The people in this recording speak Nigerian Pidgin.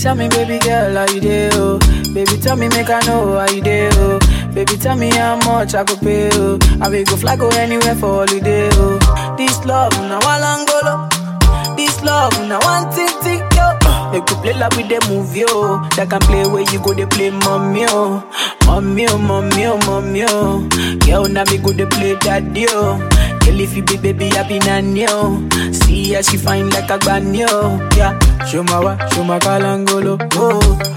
tell me, baby girl, how you dey, oh? Baby, tell me, make I know how you dey, oh? Baby, tell me how much I go pay, oh? I will go fly go anywhere for holiday, oh? This love, now one angolo. This love, now one thing, thing, yo. They could play like with the movie, oh. That can play where you go, they play mommy, oh. Mommy, oh, mommy, oh, mommy, oh. Girl, now me go, they play daddy, oh. Girl, if you be baby, I be nanny, oh. See how she fine like a granny, oh. Yeah, show my wa, show my kalangolo, oh.